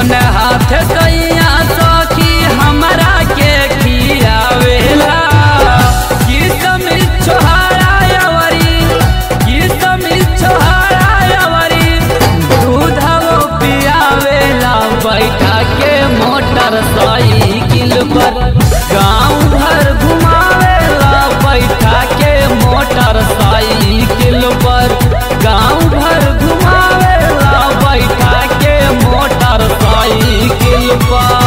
अपने हाथ सैया सखी हमरा के खियावेला किसम छोहारा अवरी किसम छोहारा अवरी दूधवो पियावेला बैठा के मोटर साइकिल पर गाँव भर घुमावेला बैठा के मोटर साइकिल पर गाँव भर घुमावेला बैठा के मोटर साइकिल पर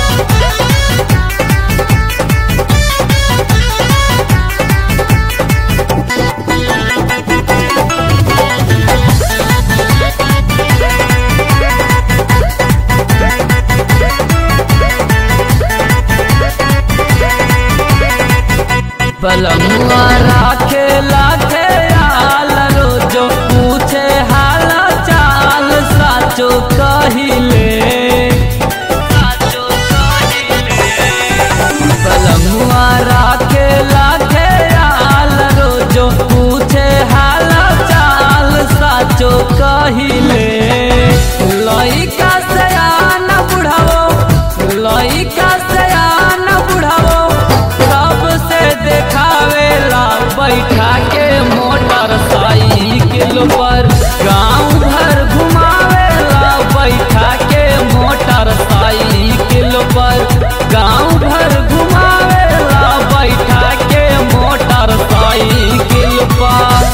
पलमुआ राखे लाखे आल रोजो पूछे हाल चाल साचो कहिले साचो कहिले पलमुआ राखे लाखे आल रोजो पूछे हाल चाल साचो कहिले लइका सयान बुढ़ावो लइका सयान बुढ़ावो सबसे देखावेला बैठा के मोटर साइकिल पर गाँव भर घुमावेला बैठा के मोटर साइकिल पर गाँव भर घुमावेला बैठा के मोटर साइकिल पर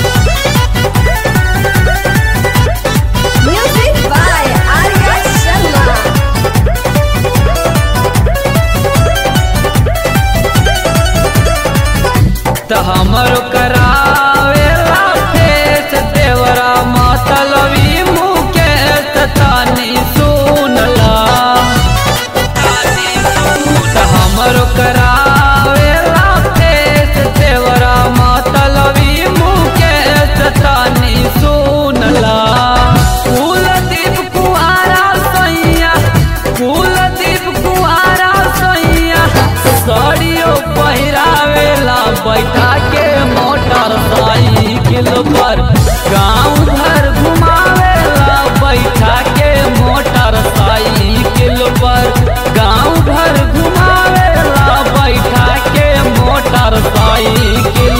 Music by Arya Sharma. त हमर करावेला फेस देवरा मतलबी मुकेश तानी सुनला त हमर करावेला फेस देवरा मतलबी मुकेश तानी सुनला कुलदीप कुआरा सैया कुलदीप कुआरा सैया साड़ियों पहिरावेला बैठा के मोटर साइकिल पर गाँव भर घुमावेला बैठा के मोटर साइकिल पर गाँव भर घुमावेला बैठा के मोटर साइकिल